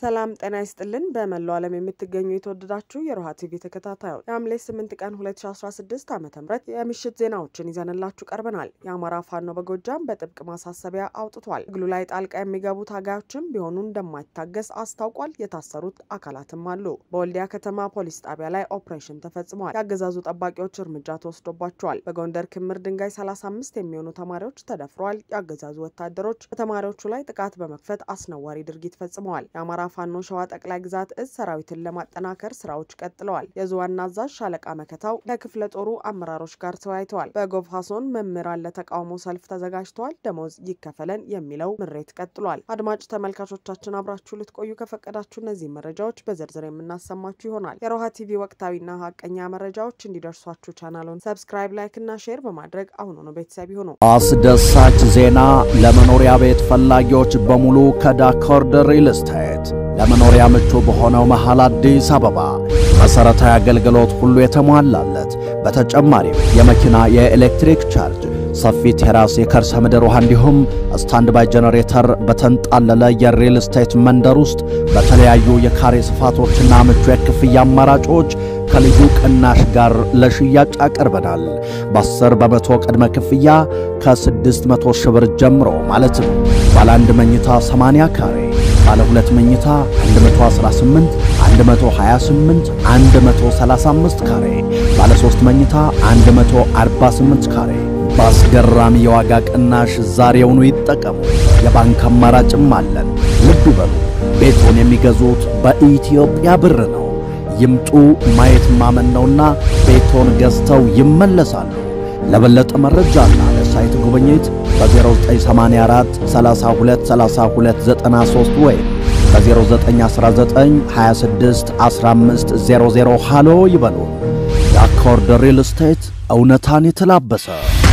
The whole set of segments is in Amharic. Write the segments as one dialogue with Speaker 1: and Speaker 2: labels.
Speaker 1: ሰላም ጤና ይስጥልን። በመላው ዓለም የምትገኙ የተወደዳችሁ የሮሃ ቲቪ ተከታታዮች የሐምሌ 8 ቀን 2016 ዓ ም የምሽት ዜናዎችን ይዘንላችሁ ቀርበናል። የአማራ ፋኖ በጎጃም በጥብቅ ማሳሰቢያ አውጥቷል። ትግሉ ላይ ጣልቃ የሚገቡ ታጋዮችም ቢሆኑ እንደማይታገስ አስታውቋል። የታሰሩት አካላትም አሉ። በወልዲያ ከተማ ፖሊስ ጣቢያ ላይ ኦፕሬሽን ተፈጽሟል። የአገዛዙ ጠባቂዎች እርምጃ ተወስዶባቸዋል። በጎንደር ክምር ድንጋይ 35 የሚሆኑ ተማሪዎች ተደፍረዋል። የአገዛዙ ወታደሮች በተማሪዎቹ ላይ ጥቃት በመክፈት አስነዋሪ ድርጊት ፈጽመዋል። የአማራ ፋኖ ሸዋ ጠቅላይ ግዛት እዝ ሰራዊትን ለማጠናከር ስራዎች ቀጥለዋል። የዙ ዋና አዛዥ ሻለቃ መከታው ከክፍለ ጦሩ አመራሮች ጋር ተወያይተዋል። በጎፋ ዞን መምህራን ለተቃውሞ ሰልፍ ተዘጋጅተዋል። ደሞዝ ይከፈለን የሚለው ምሬት ቀጥሏል። አድማጭ ተመልካቾቻችን አብራችሁ ልትቆዩ ከፈቀዳችሁ እነዚህ መረጃዎች በዝርዝር የምናሰማችሁ ይሆናል። የሮሃ ቲቪ ወቅታዊና ሀቀኛ መረጃዎች እንዲደርሷችሁ ቻናሉን ሰብስክራይብ፣ ላይክ እና ሼር በማድረግ አሁኑኑ ቤተሰብ ይሁኑ።
Speaker 2: አስደሳች ዜና ለመኖሪያ ቤት ፈላጊዎች በሙሉ ከዳኮርድ ሪል ስቴት ለመኖሪያ ምቹ በሆነው መሃል አዲስ አበባ መሠረታዊ አገልግሎት ሁሉ የተሟላለት በተጨማሪም የመኪና የኤሌክትሪክ ቻርጅ፣ ሰፊ ቴራስ፣ የከርሰ ምድር ውሃ እንዲሁም ስታንድ ባይ ጄኔሬተር በተንጣለለ የሪል ስቴት መንደር ውስጥ በተለያዩ የካሬ ስፋቶችና ምቹ የክፍያ አማራጮች ከልዩ ቅናሽ ጋር ለሽያጭ አቅርበናል። በ10 በመቶ ቅድመ ክፍያ ከ600 ሺህ ብር ጀምሮ ማለት ነው። ባለ አንድ መኝታ 80 ካሬ፣ ባለ ሁለት መኝታ 118፣ 128፣ 135 ካሬ፣ ባለ 3 መኝታ 148 ካሬ በአስገራሚ የዋጋ ቅናሽ ዛሬውኑ ይጠቀሙ። የባንክ አማራጭም አለን። ልብ ይበሉ፣ ቤቶን የሚገዙት በኢትዮጵያ ብር ነው። ይምጡ፣ ማየት ማመን ነውና ቤቶን ገዝተው ይመለሳሉ። ለበለጠ መረጃና ለሳይት ጉብኝት በ0984 32 32 93 ወይም በ0919 26 15 00 ሃሎ ይበሉ። የአኮርድ ሪል ስቴት እውነታን የተላበሰ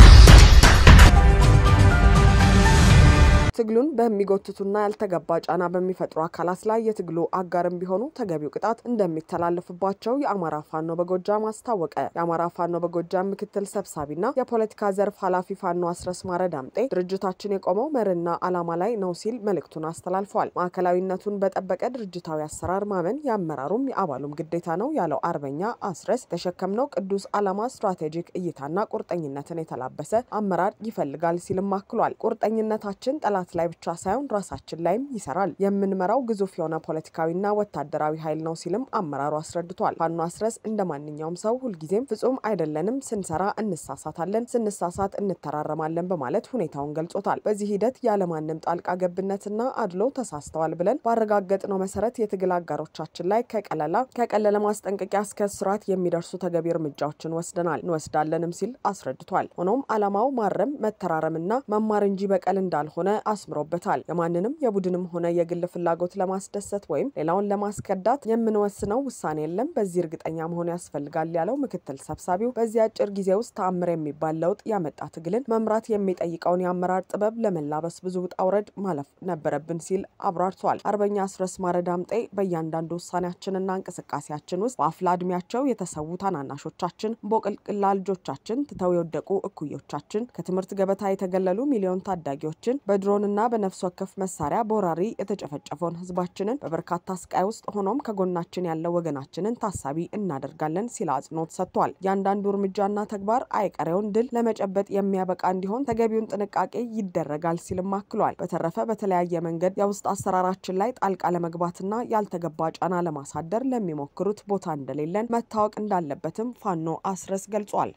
Speaker 1: ትግሉን በሚጎትቱና ያልተገባ ጫና በሚፈጥሩ አካላት ላይ የትግሉ አጋርም ቢሆኑ ተገቢው ቅጣት እንደሚተላለፍባቸው የአማራ ፋኖ በጎጃም አስታወቀ። የአማራ ፋኖ በጎጃም ምክትል ሰብሳቢና የፖለቲካ ዘርፍ ኃላፊ ፋኖ አስረስ ማረ ዳምጤ ድርጅታችን የቆመው መርህና ዓላማ ላይ ነው ሲል መልእክቱን አስተላልፏል። ማዕከላዊነቱን በጠበቀ ድርጅታዊ አሰራር ማመን የአመራሩም የአባሉም ግዴታ ነው ያለው አርበኛ አስረስ የተሸከምነው ቅዱስ ዓላማ ስትራቴጂክ እይታና ቁርጠኝነትን የተላበሰ አመራር ይፈልጋል ሲልም አክሏል። ቁርጠኝነታችን ጠላት ላይ ብቻ ሳይሆን ራሳችን ላይም ይሰራል። የምንመራው ግዙፍ የሆነ ፖለቲካዊና ወታደራዊ ኃይል ነው ሲልም አመራሩ አስረድቷል። ፋኖ አስረስ እንደ ማንኛውም ሰው ሁልጊዜም ፍጹም አይደለንም፣ ስንሰራ እንሳሳታለን፣ ስንሳሳት እንተራረማለን በማለት ሁኔታውን ገልጾታል። በዚህ ሂደት ያለማንም ጣልቃ ገብነትና አድሎ ተሳስተዋል ብለን ባረጋገጥነው መሰረት የትግል አጋሮቻችን ላይ ከቀለላ ከቀለለ ማስጠንቀቂያ እስከ ስርዓት የሚደርሱ ተገቢ እርምጃዎችን ወስደናል እንወስዳለንም ሲል አስረድቷል። ሆኖም ዓላማው ማረም መተራረምና መማር እንጂ በቀል እንዳልሆነ አስምሮበታል። የማንንም የቡድንም ሆነ የግል ፍላጎት ለማስደሰት ወይም ሌላውን ለማስከዳት የምንወስነው ውሳኔ የለም። በዚህ እርግጠኛ መሆን ያስፈልጋል ያለው ምክትል ሰብሳቢው በዚህ አጭር ጊዜ ውስጥ ተአምር የሚባል ለውጥ ያመጣ ትግልን መምራት የሚጠይቀውን የአመራር ጥበብ ለመላበስ ብዙ ውጣ ውረድ ማለፍ ነበረብን ሲል አብራርቷል። አርበኛ አስረስ ማረ ዳምጤ በእያንዳንዱ ውሳኔያችንና እንቅስቃሴያችን ውስጥ በአፍላ እድሜያቸው የተሰዉ ታናናሾቻችን፣ ቦቅልቅላ ልጆቻችን፣ ትተው የወደቁ እኩዮቻችን፣ ከትምህርት ገበታ የተገለሉ ሚሊዮን ታዳጊዎችን በድሮንና በነፍስ ወከፍ መሳሪያ በወራሪ የተጨፈጨፈውን ህዝባችንን በበርካታ ስቃይ ውስጥ ሆኖም ከጎናችን ያለው ወገናችንን ታሳቢ እናደርጋለን ሲል አጽንኦት ሰጥቷል። እያንዳንዱ እርምጃና ተግባር አይቀሬውን ድል ለመጨበጥ የሚያበቃ እንዲሆን ተገቢውን ጥንቃቄ ይደረጋል ሲልም አክሏል። በተረፈ በተለያየ መንገድ የውስጥ አሰራራችን ላይ ጣልቃ ለመግባትና ያልተገባ ጫና ለማሳደር ለሚሞክሩት ቦታ እንደሌለን መታወቅ እንዳለበትም ፋኖ አስረስ ገልጿል።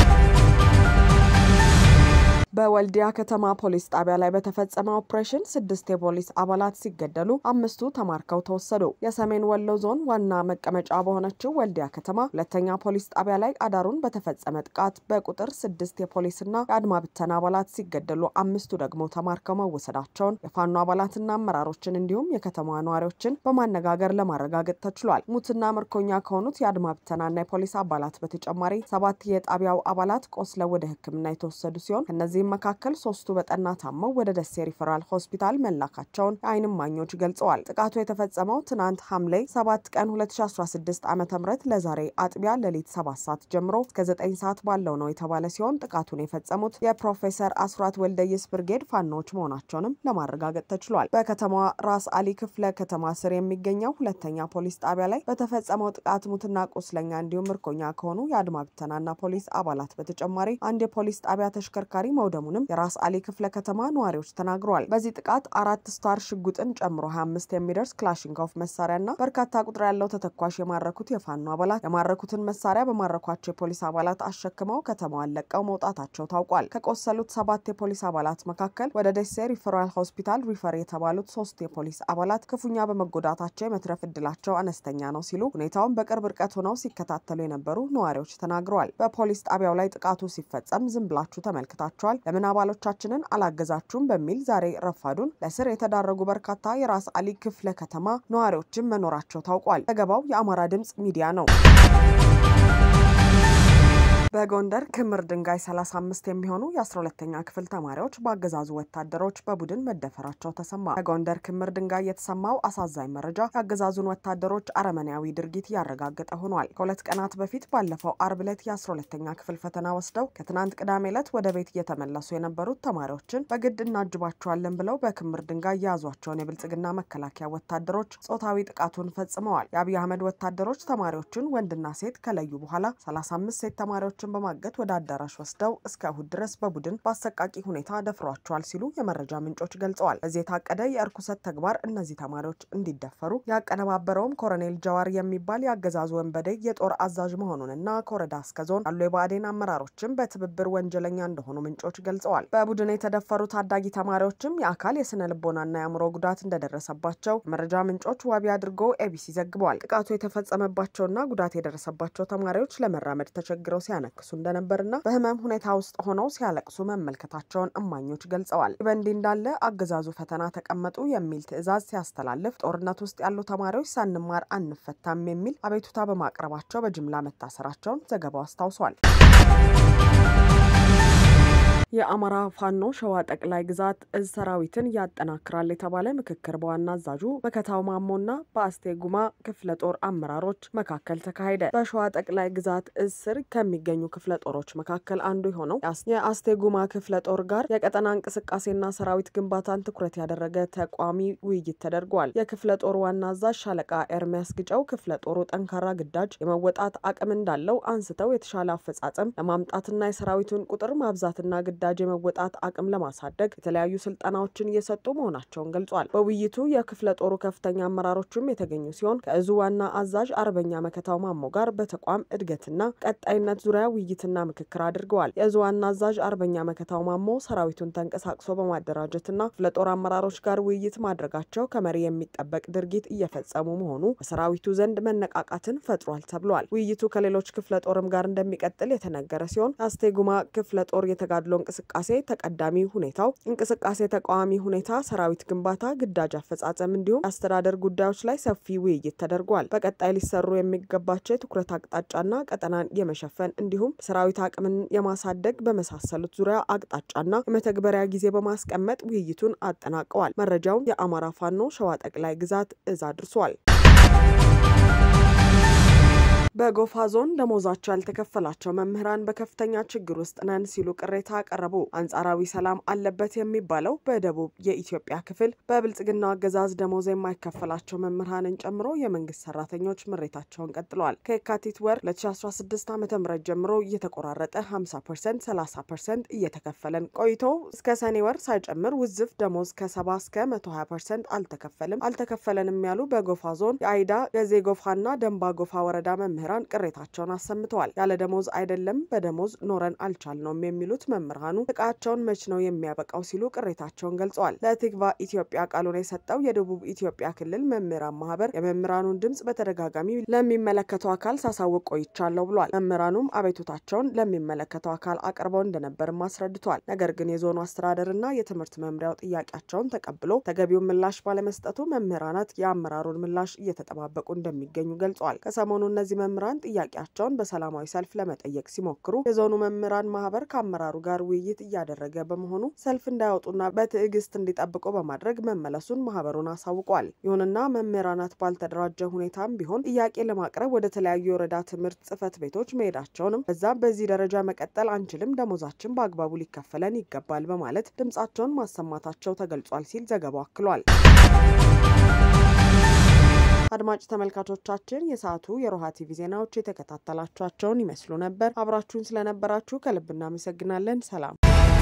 Speaker 1: በወልዲያ ከተማ ፖሊስ ጣቢያ ላይ በተፈጸመ ኦፕሬሽን ስድስት የፖሊስ አባላት ሲገደሉ አምስቱ ተማርከው ተወሰዱ። የሰሜን ወሎ ዞን ዋና መቀመጫ በሆነችው ወልዲያ ከተማ ሁለተኛ ፖሊስ ጣቢያ ላይ አዳሩን በተፈጸመ ጥቃት በቁጥር ስድስት የፖሊስና የአድማ ብተና አባላት ሲገደሉ አምስቱ ደግሞ ተማርከው መወሰዳቸውን የፋኖ አባላትና አመራሮችን እንዲሁም የከተማዋ ነዋሪዎችን በማነጋገር ለማረጋገጥ ተችሏል። ሙትና ምርኮኛ ከሆኑት የአድማ ብተናና የፖሊስ አባላት በተጨማሪ ሰባት የጣቢያው አባላት ቆስለው ወደ ሕክምና የተወሰዱ ሲሆን ከነዚህ ከእነዚህም መካከል ሶስቱ በጠና ታመው ወደ ደሴ ሪፈራል ሆስፒታል መላካቸውን የዓይን እማኞች ገልጸዋል። ጥቃቱ የተፈጸመው ትናንት ሐምሌ 7 ቀን 2016 ዓ ም ለዛሬ አጥቢያ ሌሊት 7 ሰዓት ጀምሮ እስከ 9 ሰዓት ባለው ነው የተባለ ሲሆን ጥቃቱን የፈጸሙት የፕሮፌሰር አስራት ወልደየስ ብርጌድ ፋኖዎች መሆናቸውንም ለማረጋገጥ ተችሏል። በከተማዋ ራስ አሊ ክፍለ ከተማ ስር የሚገኘው ሁለተኛ ፖሊስ ጣቢያ ላይ በተፈጸመው ጥቃት ሙትና ቁስለኛ እንዲሁም ምርኮኛ ከሆኑ የአድማ ብተናና ፖሊስ አባላት በተጨማሪ አንድ የፖሊስ ጣቢያ ተሽከርካሪ መውደሙንም የራስ አሊ ክፍለ ከተማ ነዋሪዎች ተናግረዋል። በዚህ ጥቃት አራት ስታር ሽጉጥን ጨምሮ 25 የሚደርስ ክላሽንኮቭ መሳሪያና በርካታ ቁጥር ያለው ተተኳሽ የማረኩት የፋኖ አባላት የማረኩትን መሳሪያ በማረኳቸው የፖሊስ አባላት አሸክመው ከተማዋን ለቀው መውጣታቸው ታውቋል። ከቆሰሉት ሰባት የፖሊስ አባላት መካከል ወደ ደሴ ሪፈራል ሆስፒታል ሪፈር የተባሉት ሶስት የፖሊስ አባላት ክፉኛ በመጎዳታቸው የመትረፍ እድላቸው አነስተኛ ነው ሲሉ ሁኔታውን በቅርብ ርቀት ሆነው ሲከታተሉ የነበሩ ነዋሪዎች ተናግረዋል። በፖሊስ ጣቢያው ላይ ጥቃቱ ሲፈጸም ዝም ብላችሁ ተመልክታችኋል፣ ለምን አባሎቻችንን አላገዛችሁም በሚል ዛሬ ረፋዱን ለስር የተዳረጉ በርካታ የራስ አሊ ክፍለ ከተማ ነዋሪዎችን መኖራቸው ታውቋል። ዘገባው የአማራ ድምጽ ሚዲያ ነው። በጎንደር ክምር ድንጋይ 35 የሚሆኑ የ12ተኛ ክፍል ተማሪዎች በአገዛዙ ወታደሮች በቡድን መደፈራቸው ተሰማ። በጎንደር ክምር ድንጋይ የተሰማው አሳዛኝ መረጃ የአገዛዙን ወታደሮች አረመኔያዊ ድርጊት እያረጋገጠ ሆኗል። ከሁለት ቀናት በፊት ባለፈው አርብ ዕለት የ12ተኛ ክፍል ፈተና ወስደው ከትናንት ቅዳሜ ዕለት ወደ ቤት እየተመለሱ የነበሩት ተማሪዎችን በግድ እናጅባቸዋለን ብለው በክምር ድንጋይ የያዟቸውን የብልጽግና መከላከያ ወታደሮች ጾታዊ ጥቃቱን ፈጽመዋል። የአብይ አህመድ ወታደሮች ተማሪዎችን ወንድና ሴት ከለዩ በኋላ 35 ሴት ተማሪዎች በማገት ወደ አዳራሽ ወስደው እስከ እሁድ ድረስ በቡድን በአሰቃቂ ሁኔታ ደፍሯቸዋል ሲሉ የመረጃ ምንጮች ገልጸዋል። በዚህ የታቀደ የእርኩሰት ተግባር እነዚህ ተማሪዎች እንዲደፈሩ ያቀነባበረውም ኮሎኔል ጀዋር የሚባል የአገዛዙ ወንበዴ የጦር አዛዥ መሆኑንና ከወረዳ እስከ ዞን ያሉ የብአዴን አመራሮችም በትብብር ወንጀለኛ እንደሆኑ ምንጮች ገልጸዋል። በቡድን የተደፈሩ ታዳጊ ተማሪዎችም የአካል የስነ ልቦናና የአእምሮ ጉዳት እንደደረሰባቸው የመረጃ ምንጮች ዋቢ አድርጎ ኤቢሲ ዘግበዋል። ጥቃቱ የተፈጸመባቸውና ጉዳት የደረሰባቸው ተማሪዎች ለመራመድ ተቸግረው ሲያነ ክሱ እንደነበርና በህመም ሁኔታ ውስጥ ሆነው ሲያለቅሱ መመልከታቸውን እማኞች ገልጸዋል። በእንዲህ እንዳለ አገዛዙ ፈተና ተቀመጡ የሚል ትዕዛዝ ሲያስተላልፍ ጦርነት ውስጥ ያሉ ተማሪዎች ሳንማር አንፈታም የሚል አቤቱታ በማቅረባቸው በጅምላ መታሰራቸውን ዘገባው አስታውሷል። የአማራ ፋኖ ሸዋ ጠቅላይ ግዛት እዝ ሰራዊትን ያጠናክራል የተባለ ምክክር በዋና አዛዡ በከታው ማሞና በአስቴ ጉማ ክፍለ ጦር አመራሮች መካከል ተካሄደ። በሸዋ ጠቅላይ ግዛት እዝ ስር ከሚገኙ ክፍለ ጦሮች መካከል አንዱ የሆነው የአስቴ ጉማ ክፍለ ጦር ጋር የቀጠና እንቅስቃሴና ሰራዊት ግንባታን ትኩረት ያደረገ ተቋሚ ውይይት ተደርጓል። የክፍለ ጦሩ ዋና አዛዥ ሻለቃ ኤርሚያስ ግጨው ክፍለ ጦሩ ጠንካራ ግዳጅ የመወጣት አቅም እንዳለው አንስተው የተሻለ አፈጻጸም ለማምጣትና የሰራዊቱን ቁጥር ማብዛትና ግዳጅ የመወጣት አቅም ለማሳደግ የተለያዩ ስልጠናዎችን እየሰጡ መሆናቸውን ገልጿል። በውይይቱ የክፍለ ጦሩ ከፍተኛ አመራሮችም የተገኙ ሲሆን ከእዙ ዋና አዛዥ አርበኛ መከታው ማሞ ጋር በተቋም እድገትና ቀጣይነት ዙሪያ ውይይትና ምክክር አድርገዋል። የእዙ ዋና አዛዥ አርበኛ መከታው ማሞ ሰራዊቱን ተንቀሳቅሶ በማደራጀትና ክፍለ ጦር አመራሮች ጋር ውይይት ማድረጋቸው ከመሪ የሚጠበቅ ድርጊት እየፈጸሙ መሆኑ በሰራዊቱ ዘንድ መነቃቃትን ፈጥሯል ተብሏል። ውይይቱ ከሌሎች ክፍለ ጦርም ጋር እንደሚቀጥል የተነገረ ሲሆን የአስቴጉማ ክፍለ ጦር የተጋድሎ እንቅስቃሴ ተቀዳሚ ሁኔታው እንቅስቃሴ ተቃዋሚ ሁኔታ፣ ሰራዊት ግንባታ፣ ግዳጅ አፈጻጸም እንዲሁም የአስተዳደር ጉዳዮች ላይ ሰፊ ውይይት ተደርጓል። በቀጣይ ሊሰሩ የሚገባቸው የትኩረት አቅጣጫና ቀጠናን የመሸፈን እንዲሁም ሰራዊት አቅምን የማሳደግ በመሳሰሉት ዙሪያ አቅጣጫና የመተግበሪያ ጊዜ በማስቀመጥ ውይይቱን አጠናቀዋል። መረጃውን የአማራ ፋኖ ሸዋ ጠቅላይ ግዛት እዝ አድርሷል። በጎፋ ዞን ደሞዛቸው ያልተከፈላቸው መምህራን በከፍተኛ ችግር ውስጥ ነን ሲሉ ቅሬታ አቀረቡ። አንጻራዊ ሰላም አለበት የሚባለው በደቡብ የኢትዮጵያ ክፍል በብልጽግናው አገዛዝ ደሞዝ የማይከፈላቸው መምህራንን ጨምሮ የመንግስት ሰራተኞች ምሬታቸውን ቀጥለዋል። ከየካቲት ወር 2016 ዓ ም ጀምሮ እየተቆራረጠ 50 ፐርሰንት፣ 30 ፐርሰንት እየተከፈለን ቆይቶ እስከ ሰኔ ወር ሳይጨምር ውዝፍ ደሞዝ ከ70 እስከ 120 ፐርሰንት አልተከፈልም አልተከፈለንም ያሉ በጎፋ ዞን የአይዳ ገዜ ጎፋና ደንባ ጎፋ ወረዳ መምህራን መምህራን ቅሬታቸውን አሰምተዋል። ያለ ደሞዝ አይደለም በደሞዝ ኖረን አልቻልነውም የሚሉት መምህራኑ ጥቃቸውን መች ነው የሚያበቃው ሲሉ ቅሬታቸውን ገልጸዋል። ለቲግቫ ኢትዮጵያ ቃሉን የሰጠው የደቡብ ኢትዮጵያ ክልል መምህራን ማህበር የመምህራኑን ድምጽ በተደጋጋሚ ለሚመለከተው አካል ሳሳውቅ ቆይቻለሁ ብሏል። መምህራኑም አቤቱታቸውን ለሚመለከተው አካል አቅርበው እንደነበርም አስረድቷል። ነገር ግን የዞኑ አስተዳደርና የትምህርት መምሪያው ጥያቄያቸውን ተቀብሎ ተገቢውን ምላሽ ባለመስጠቱ መምህራናት የአመራሩን ምላሽ እየተጠባበቁ እንደሚገኙ ገልጿል። ከሰሞኑ እነዚህ መምህራን ጥያቄያቸውን በሰላማዊ ሰልፍ ለመጠየቅ ሲሞክሩ የዞኑ መምህራን ማህበር ከአመራሩ ጋር ውይይት እያደረገ በመሆኑ ሰልፍ እንዳያወጡና በትዕግስት እንዲጠብቁ በማድረግ መመለሱን ማህበሩን አሳውቋል። ይሁንና መምህራናት ባልተደራጀ ሁኔታም ቢሆን ጥያቄ ለማቅረብ ወደ ተለያዩ የወረዳ ትምህርት ጽህፈት ቤቶች መሄዳቸውንም በዛም በዚህ ደረጃ መቀጠል አንችልም፣ ደሞዛችን በአግባቡ ሊከፈለን ይገባል በማለት ድምጻቸውን ማሰማታቸው ተገልጿል ሲል ዘገባው አክሏል። አድማጭ ተመልካቾቻችን የሰዓቱ የሮሃ ቲቪ ዜናዎች የተከታተላችኋቸውን ይመስሉ ነበር። አብራችሁን ስለነበራችሁ ከልብ እናመሰግናለን። ሰላም